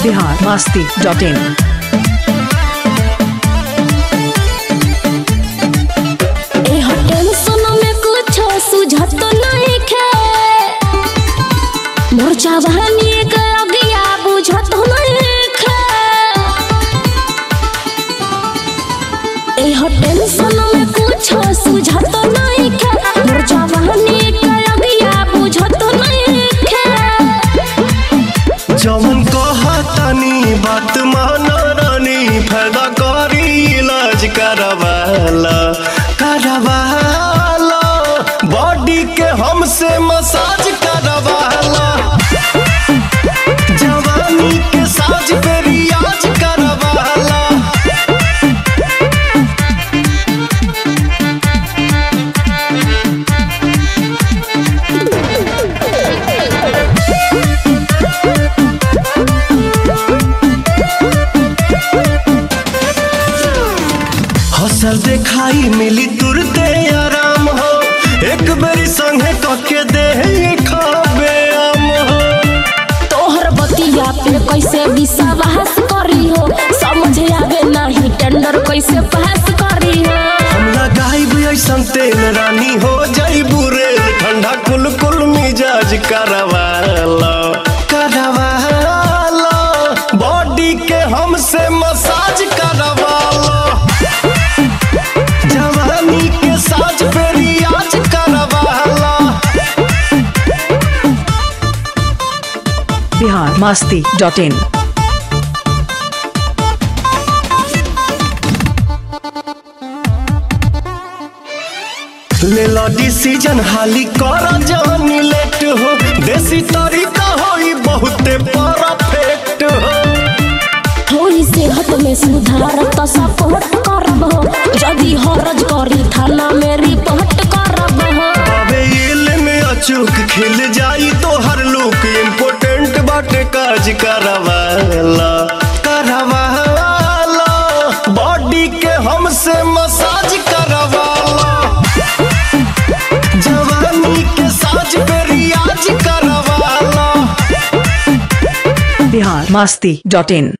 Bihar Masti dot in एह tension में कुछ सुझत नहीं खे मोर जवानी के अगिया बुझत नहीं खे एह टेंशन में कुछ सुझत नहीं खे मोर जवानी के अगिया बुझत नहीं खे जवन कहतनी बात माना रानी फायदा करी इलाज करवाला करवाला बॉडी के हमसे मसाज करवाला जवानी के साज पे रियाज करवाला हसल देखाई मिली तुरते आराम हो एक बेरी संगे कके दे खाबे आम हो तोहर बतिया पे कैसे विश्वास करी हो समझ आवे नहीं टेंडर कैसे पास करी हो हम लगाई ऐसन तेल रानी हो जाई बुरे ठंडा कुल कुल मिजाज करवाला करवाला बॉडी के हमसे मसाज करवाला जवानी के साज पे रियाज करवाला बिहार मस्ती डॉट इन ले लो डिसीजन हाली कर जानी लेट हो देसी तरीका होई बहुते परफेक्ट हो थोड़ी सेहत में सुधार तो सपोर्ट करब हो यदि हरज करी थाना में रिपोर्ट करब हो अबे ये में अचूक खिल जाई तो हर लुक इम्पोर्टेंट बाटे काज करवाला करवाला बॉडी के हमसे मसाज करवाला जवानी के साज पे रियाज करवाला बिहार मस्ती डॉट इन